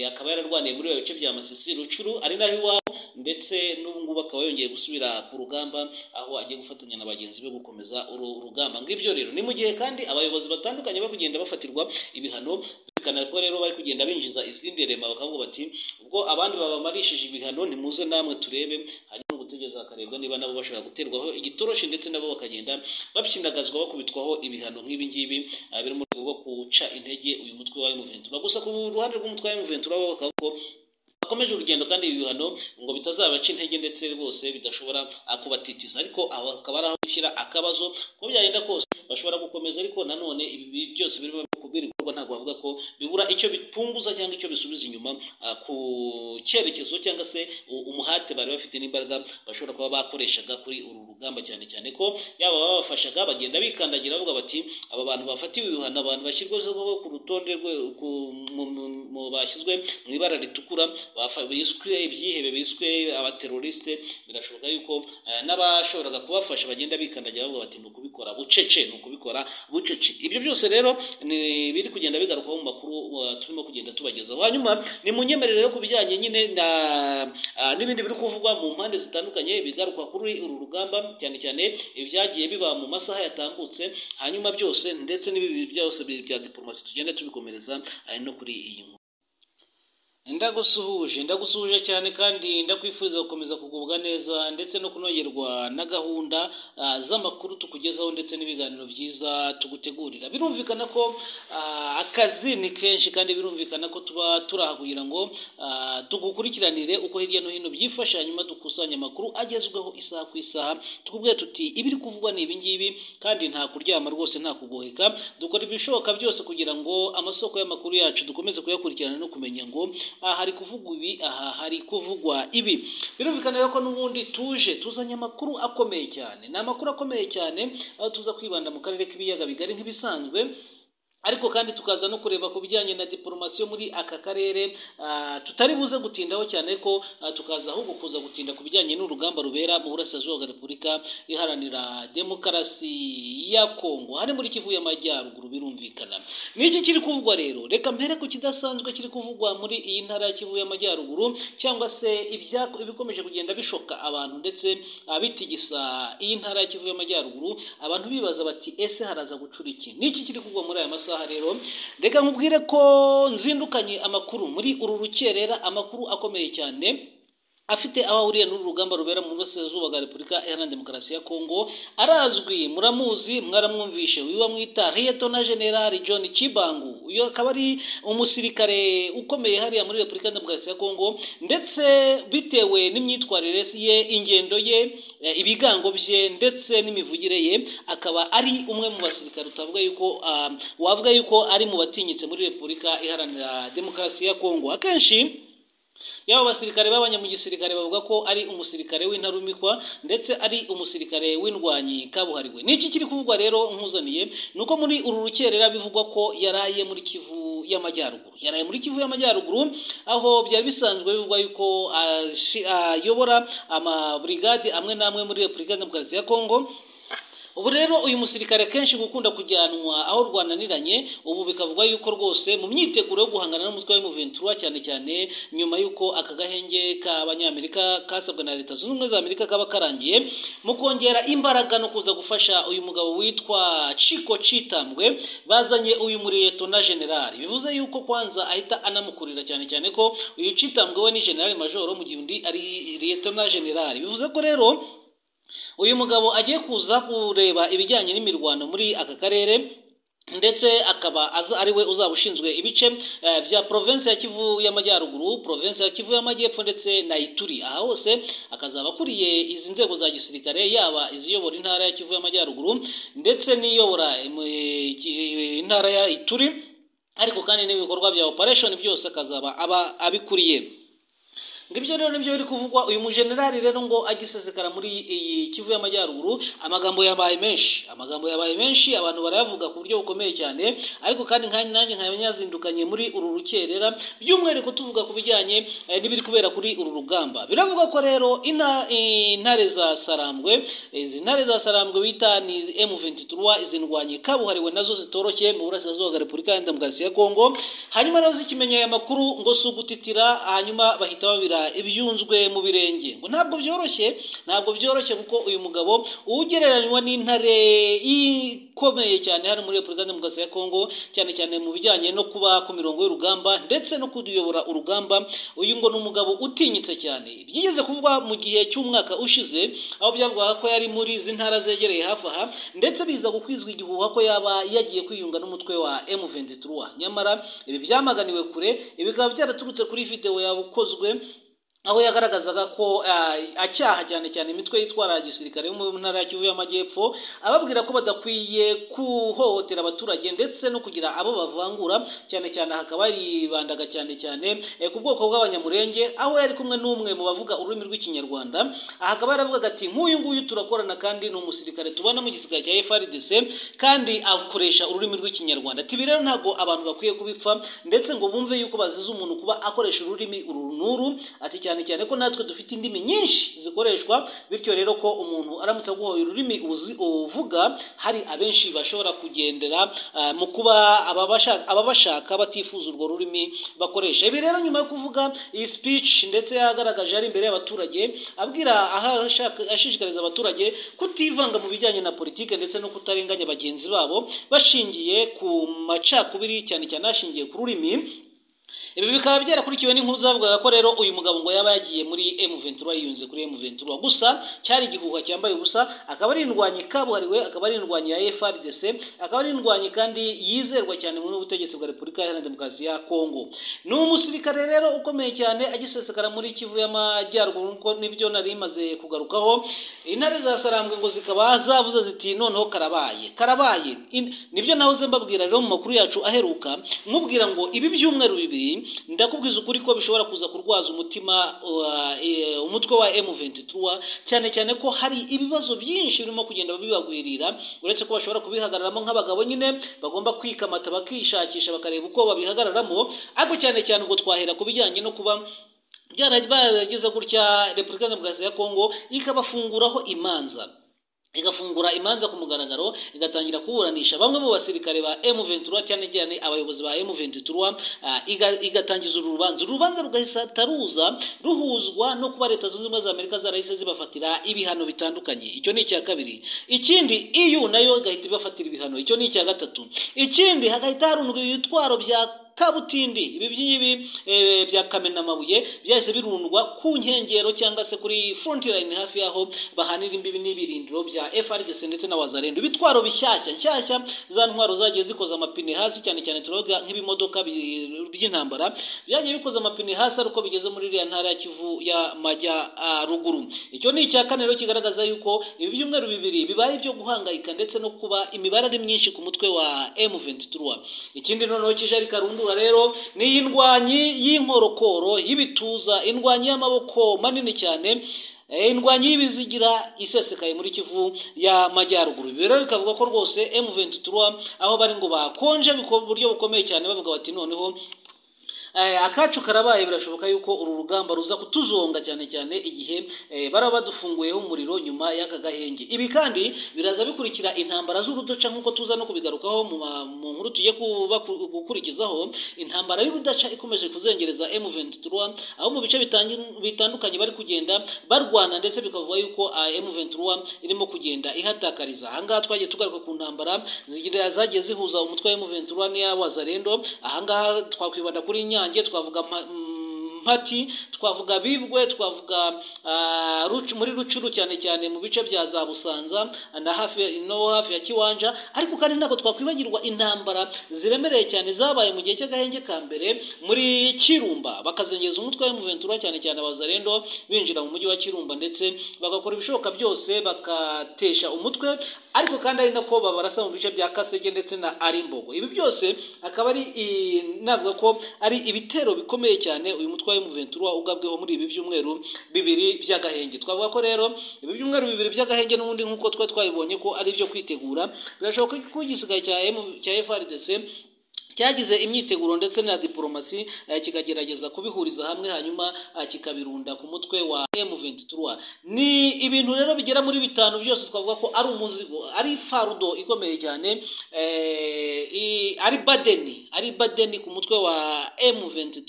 akaba yararwaniye muri bice bya Masisi Rucuru ari naho iwabo ndetse n'ubu ngubu akaba yongeye gusubira ku rugamba aho agiye gufatanya na bagenzi be gukomeza uru rugamba ngibyo rero ni mu gihe kandi abayobozi batandukanye bari kugenda bafatirwa ibihano bikana ko rero bari kugenda binjiza izindi rema bakavuga bati ubwo abandi babamarishije ibihano nimuze namwe turebe hanyuma gutegereza hakarebwa niba nabo bashobora guterwaho igitoroshi ndetse nabo bakagenda bapyinagazwa bakubitwaho ibihano nk'ibi ngibi biri mu rwego rwo guca intege uyu mutwe wa M23 gusa ku ruhande rw'umutwe wa M23 bakavuga ko bakomeje urugendo kandi ibi bihano ngo bitazabaca intege ndetse rwose bidashobora kubatitiza ariko aho akaba ari aho gushyira akabazo ko byagenda kose bashobora gukomeza ariko nanone ibi byose birimo kubwirwa ntabwo bavuga ko bibura icyo bipunguza cyangwa icyo bisubiza inyuma ku cyerekezo cyangwa se umuhate bari bafite n'imbaraga bashobora kuba bakoreshaga kuri uru rugamba cyane cyane ko yaba babafashaga bagenda bikandagira bavuga bati aba bantu bafatiwe ibihano abantu bashyirwaho ku rutonde bashyizwe mu ibara ritukura biswe ibyihebe biswe abaterorisite birashoboka yuko n'abashoboraga kubafasha bagenda bikandagira bavuga bati ni ukubikora bucece ni ukubikora bucece ibyo byose rero ni biri kugenda bigarukaho mu makuru turimo kugenda tubagezaho hanyuma ni mu nyemerere ku bijyanye nyine na n'ibindi biri kuvugwa mu mpande zitandukanye bigaruka kuri uru rugamba cyane cyane ibyagiye biba mu masaha yatambutse hanyuma byose ndetse n'ibi byose bya diplomasi tugenda tubikomereza no kuri iyi nkuru ndagusuhuje ndagusuhuje cyane kandi ndakwifuriza gukomeza kugubwa neza ndetse no kunogerwa na gahunda z'amakuru tukugezaho ndetse n'ibiganiro byiza tugutegurira birumvikana ko akazi ni kenshi kandi birumvikana ko tuba turaha kugira ngo tugukurikiranire uko hirya no hino byifashe hanyuma dukusanye amakuru agezweho isaha ku isaha tukubwira tuti ibiri kuvugwa ni ibingibi kandi nta kuryama rwose nta kugoheka dukora ibishoboka byose kugira ngo amasoko y'amakuru yacu dukomeze kuyakurikirana no kumenya ngo aha hari kuvugwa ibi aha hari kuvugwa ibi birumvikana rero ko n'ubundi tuje tuzanye amakuru akomeye cyane ni amakuru akomeye cyane aho tuza kwibanda mu karere k'ibiyaga bigari nk'ibisanzwe ariko kandi tukaza no kureba ku bijyanye na diporomasiyo muri aka karere ah, tutari buze gutindaho cyane ko ah, tukaza ahubwo kuza gutinda ku bijyanye n'urugamba rubera mu burasirazuba bwa repubulika iharanira demokarasi ya kongo hari muri kivu y'amajyaruguru birumvikana n'iki kiri kuvugwa rero reka mpere ku kidasanzwe kiri kuvugwa muri iyi ntara ya kivu y'amajyaruguru cyangwa se ibya- ibikomeje kugenda bishoka abantu ndetse ah, bitigisa iyi ntara ya kivu y'amajyaruguru abantu bibaza bati ese haraza gucura iki n'iki kiri kugwa muri aya masaha rero reka nkubwire ko nzindukanye amakuru muri uru rukerera amakuru akomeye cyane afite aho ahuriye n'uru rugamba rubera mu burasirazuba bwa repubulika iharanira demokarasi ya kongo arazwi muramuzi mwaramwumvishe wiwe mwita liyetona generali john kibangu uyu akaba ari umusirikare ukomeye hariya muri repubulika iharanira demokarasi ya kongo ndetse bitewe n'imyitwarire ye ingendo ye eh, ibigango bye ndetse n'imivugire ye akaba ari umwe mu basirikare utavuga yuko ah, wavuga yuko ari mu batinyitse muri repubulika iharanira demokarasi ya kongo akenshi yaba abasirikare babanye mu gisirikare bavuga ko ari umusirikare w'intarumikwa ndetse ari umusirikare w'indwanyi kabuhariwe n'iki kiri kuvugwa rero nkuzaniye ni uko muri uru rukerera bivugwa ko yaraye muri kivu y'amajyaruguru yaraye muri kivu y'amajyaruguru aho byari bisanzwe bivugwa yuko ashi- ayobora amaburigade amwe n'amwe muri repubulika demokarasi ya kongo ubu rero uyu musirikare kenshi gukunda kujyanwa aho rwananiranye ubu bikavugwa yuko rwose mu myiteguro yo guhangana n'umutwe w'umuventura cyane cyane nyuma y'uko aka gahenge k'abanyamerika kasabwe na leta zunze ubumwe za amerika kaba karangiye mu kongera imbaraga no kuza gufasha uyu mugabo witwa ciko citambwe bazanye uyu muriyeto na generali bivuze yuko kwanza ahita anamukurira cyane cyane ko uyu citambwe we ni generali majoro mu gihe undi ari liyeto na generali bivuze ko rero uyu mugabo agiye kuza kureba ibijyanye n'imirwano muri aka karere ndetse akaba aza ari we uzaba ushinzwe ibice eh, bya provinsi ya kivu y'amajyaruguru provinsi ya kivu y'amajyepfo ndetse na ituri aha hose akazaba akuriye izi nzego za gisirikare yaba iziyobora intara ya kivu y'amajyaruguru ndetse n'iyobora eh, ki- intara ya ituri ariko kandi n'ibikorwa bya operation byose akazaba aba abikuriye ngo ibyo rero nibyo biri kuvugwa uyu mujenerali rero ngo agisesekara muri iyi kivu y'amajyaruguru amagambo yabaye menshi amagambo yabaye menshi abantu barayavuga ku buryo bukomeye cyane ariko kandi nka nanjye nkaba yazindukanye muri uru rukerera by'umwihariko tuvuga ku bijyanye eh, n'ibiri kubera kuri uru rugamba biravuga ko rero ina- intare za sarambwe izi ntare za sarambwe bita ni M23 izi ndwanyi kabuhariwe nazo zitoroshye mu burasirazuba bwa repubulika iharanira demokarasi ya kongo hanyuma rero zikimenye aya makuru ngo si ugutitira hanyuma bahita babira ibyunzwe mu birenge ngo ntabwo byoroshye ntabwo byoroshye kuko uyu mugabo ugereranywa n'intare ikomeye cyane hano muri repubulika demokarasi ya kongo cyane cyane mu bijyanye no kuba ku mirongo y'urugamba ndetse no kuyobora urugamba uyu ngo ni umugabo utinyitse cyane byigeze kuvugwa mu gihe cy'umwaka ushize aho byavugaga ko yari muri izi ntara zegereye hafi aha ndetse biza gukwizwa igihuha ko yaba yagiye kwiyunga n'umutwe wa M23 nyamara ibi byamaganiwe kure ibi bikaba byaraturutse kuri videwo yakozwe aho yagaragazaga ko ah, acyaha cyane cyane imitwe yitwara gisirikare yo mu ntara ya Kivu y'Amajyepfo ababwira ko badakwiye kuhohotera abaturage ndetse no kugira abo bavangura cyane cyane hakaba yibandaga cyane cyane eh, ku bwoko bw'abanyamurenge aho yari kumwe n'umwe mu bavuga ururimi rw'ikinyarwanda aha akaba yaravugaga ati nk'uyu nguyu turakorana kandi ni umusirikare tubona mu gisirikare cya FRDC kandi akoresha ururimi rw'ikinyarwanda ati ibi rero ntabwo abantu bakwiye kubipfa ndetse ngo bumve yuko bazize umuntu kuba akoresha ururimi uru n'uru ati cyane cyane ko natwe dufite indimi nyinshi zikoreshwa bityo rero ko umuntu aramutse aguhoye ururimi uzi- uvuga hari abenshi bashobora kugendera ah, mu kuba ababasha- ababashaka batifuza urwo rurimi bakoresha ibi rero nyuma yo kuvuga iyi speech ndetse yagaragaje ari imbere y'abaturage abwira aha ashaka- ashishikariza abaturage kutivanga mu bijyanye na politike ndetse no kutarenganya bagenzi babo bashingiye ku macakubiri cyane cyane hashingiye ku rurimi ibi bikaba byarakurikiwe n'inkuru zavugaga ko rero uyu mugabo ngo yaba yagiye muri M23 yiyunze kuri M23 gusa cyari igihuha cyambaye ubusa akaba ari indwanyi kabuhariwe akaba ari indwanyi ya FRDC akaba ari indwanyi kandi yizerwa cyane mu butegetsi bwa Repubulika Iharanira Demokarasi ya Kongo ni umusirikare rero ukomeye cyane agisesekara muri Kivu y'Amajyaruguru nkuko nibyo nari maze kugarukaho intare za sarambwe ngo zikaba zavuze ziti noneho karabaye karabaye In- nibyo nahoze mbabwira rero mu makuru yacu aheruka mubwira ngo ibi byumweru bibiri by'ukuri ndakubwiza ukuri ko bishobora kuza kurwaza umutima wa- eh, umutwe wa M23 cyane cyane ko hari ibibazo byinshi birimo kugenda bibagwirira uretse ko bashobora kubihagararamo nk'abagabo nyine bagomba kwikamata bakishakisha bakareba uko babihagararamo ariko cyane cyane ubwo twahera ku bijyanye no kuba byaragize gutya repubulika ya demokarasi ya kongo ikabafunguraho imanza igafungura imanza ku mugaragaro igatangira kuburanisha bamwe mu basirikare ba M23 cyane cyane abayobozi ba M23 ah, iga- igatangiza uru rubanza uru rubanza rugahita ruza ruhuzwa no kuba leta zunze ubumwe za Amerika zarahise zibafatira ibihano bitandukanye icyo ni icya kabiri ikindi EU nayo igahita ibafatira ibihano icyo ni icya gatatu ikindi hagahita harundwa ibitwaro bya kabutindi ibi byingibi eh, bya kamenamabuye byahise birundwa ku nkengero cyangwa se kuri front line hafi y'aho bahanira imbibi n'ibirindiro bya FRDC ndetse na Wazarendo ibitwaro bishyashya nshyashya za ntwaro zagiye zikoza amapine hasi cyane cyane turoga nk'ibimodoka bi- by'intambara byagiye bikoza amapine hasi ariko bigeze muri iriya ntara ya Kivu ya Majyaruguru icyo ni icya kane rero kigaragaza yuko ibi byumweru bibiri bibaye byo guhangayika ndetse no kuba imibare ari myinshi ku mutwe wa M23 ikindi noneho kijari karundura rero ni indwanyi y'inkorokoro y'ibituza indwanyi y'amaboko manini cyane eh, indwanyi y'ibizigira isesekaye muri kivu y'amajyaruguru ibi rero bikavuga ko rwose M23 aho bari ngo bakonje biko- mu buryo bukomeye cyane bavuga bati noneho Eh, akacu karabaye birashoboka yuko uru rugamba ruza kutuzonga cyane cyane igihe eh, baraba badufunguyeho umuriro nyuma y'aka gahenge ibi kandi biraza bikurikira intambara z'urudaca nk'uko tuza no kubigarukaho mu ma- mu nkuru tugiye kuba- gukurikizaho intambara y'urudaca ikomeje kuzengereza M23 aho mu bice bitangi- bitandukanye bari kugenda barwana ndetse bikavuga yuko ah, M23 irimo kugenda ihatakariza ahangaha twagiye tugaruka ku ntambara zigira zagiye zihuza umutwe wa M23 n'iy'abazarendo ahangaha twakwibanda kuri Nyange twavuga mpa- mm, Mpati twavuga Bibwe twavuga ah, Rucu- muri Rucuru cyane cyane mu bice bya za Busanza na hafi no hafi ya Kiwanja ariko kandi ntabwo twakwibagirwa intambara ziremereye cyane zabaye mu gihe cy'agahenge ka mbere muri Kirumba bakazengeza umutwe wa M23 cyane cyane abazarendo binjira mu mujyi wa Kirumba ndetse bagakora ibishoboka byose bakatesha umutwe ariko kandi ari nako babarasa mu bice bya Kasege ndetse na Arimbogo ibi byose akaba ari i- navuga ko ari ibitero bikomeye cyane uyu mutwe wa M23 ugabweho muri ibi byumweru bibiri by'agahenge twavuga ko rero ibi byumweru bibiri by'agahenge n'ubundi nk'uko twa twabibonye ko ari ibyo kwitegura birashoboka ko igisigaye cya M- cya FRDC cyagize imyiteguro ndetse na diporomasi eh, kikagerageza kubihuriza hamwe hanyuma eh, kikabirunda ku mutwe wa M23 ni ibintu rero bigera muri bitanu byose twavuga ko ari umuzigo ari farudo ikomeye cyane eh, i- ari badeni ari badeni ku mutwe wa M23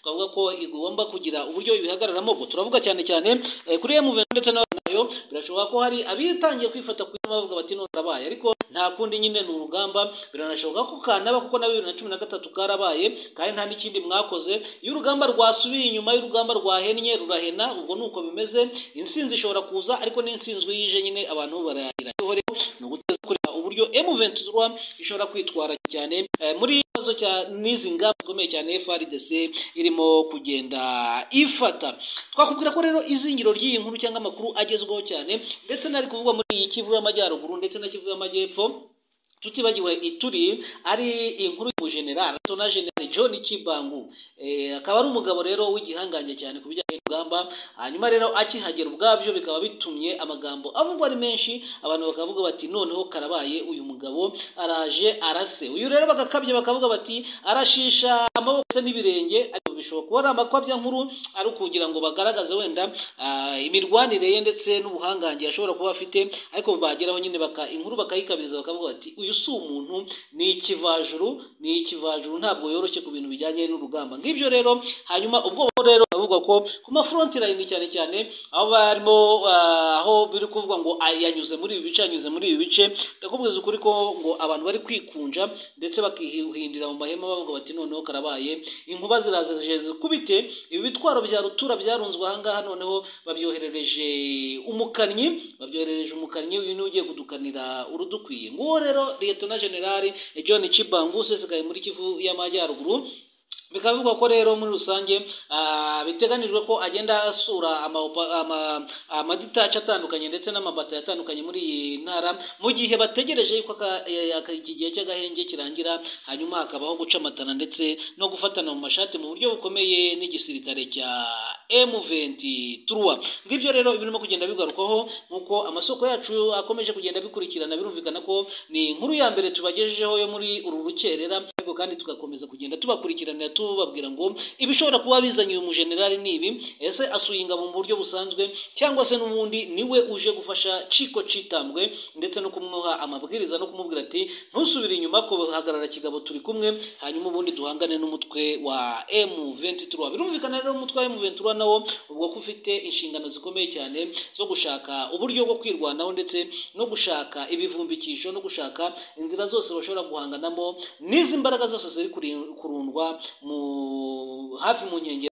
twavuga ko igomba kugira uburyo ibihagararamo ubwo turavuga cyane cyane eh, kuri M23 ndetse na nayo birashoboka ko hari abitangiye kwifata ku izina bavuga bati none arabaye ariko nta kundi nyine ni urugamba biranashoboka ko kanaba kuko na bibiri na cumi na gatatu karabaye kandi nta n'ikindi mwakoze iyo urugamba rwasubiye inyuma y'urugamba rwahennye rurahena ubwo ni uko bimeze insinzi ishobora kuza ariko n'insinzwe yije nyine abantu barayira Icyo rero ni uguteza kureba uburyo M23 ishobora kwitwara cyane eh, muri iki kibazo cya n'izi ngamba zikomeye cyane FRDC irimo kugenda ifata twakubwira ko rero izingiro ry'iyi nkuru cyangwa amakuru agezweho cyane ndetse n'ari kuvugwa muri iyi kivu y'amajyaruguru ndetse na kivu y'amajyepfo tutibagiwe ituri ari inkuru y'umujenerali tona generali john kibangu Eh, akaba ari umugabo rero w'igihangange cyane ku bijyanye n'urugamba hanyuma rero akihagera ubwabyo bikaba bitumye amagambo avugwa ari menshi abantu bakavuga bati noneho karabaye uyu mugabo araje arase uyu rero bagakabye bakavuga bati arashisha amaboko ndetse n'ibirenge ariko bishobora kuba ari amakwabya nkuru ari kugira ngo bagaragaze wenda ah, imirwanire ye ndetse n'ubuhangange ashobora kuba afite ariko bageraho nyine baka inkuru bakayikabiriza bakavuga bati uyu si umuntu ni ikivajuru ni ikivajuru ntabwo yoroshye ku bintu bijyanye n'urugamba ngibyo rero hanyuma ubwo rero bavuga ko ku mafronti line cyane cyane aho barimo ah, aho biri kuvuga ngo "Ah, yanyuze muri ibi bice yanyuze muri ibi bice ndakubwiza ukuri ko ngo abantu bari kwikunja ndetse bakihindira mu mahema bavuga bati noneho karabaye inkuba ziraza zije zikubite ibi bitwaro bya rutura byarunzwe ahangaha noneho babyoherereje umukanyi babyoherereje umukanyi uyu niwe ugiye kudukanira urudukwiye nguwo rero liyetona generali john cibangu usesekaye muri kivu y'amajyaruguru bikaba bivugwa ko rero muri rusange ah, biteganijwe ko agenda asura ama- ama- amaditaci atandukanye ndetse n'amabata atandukanye muri iyi ntara mu gihe bategereje yuko aka- eh, aka- iki gihe cy'agahenge kirangira hanyuma hakabaho guca amatana ndetse no gufatana mu mashati mu buryo bukomeye n'igisirikare cya M23 ngibyo rero birimo kugenda bigarukwaho nk'uko amasoko yacu akomeje kugenda bikurikirana birumvikana ko ni inkuru ya mbere tubagejejeho yo muri uru rukerera ariko kandi tugakomeza kugenda tubakurikiranira tubabwira ngo ibishobora kuba bizanye uyu mujenerali ni ibi ese asuye ingabo mu buryo busanzwe cyangwa se n'ubundi niwe uje gufasha ciko citambwe ndetse no kumuha amabwiriza no kumubwira ati ntusubire inyuma ko hagarara kigabo turi kumwe hanyuma ubundi duhangane n'umutwe wa M23 birumvikana rero umutwe wa M23 nawo ubwo ko ufite inshingano zikomeye cyane zo gushaka uburyo bwo kwirwanaho ndetse no gushaka ibivumbikisho no gushaka inzira zose bashobora guhanganamo n'izi mbaraga zose ziri kuri- kurundwa mu hafi mu nkengero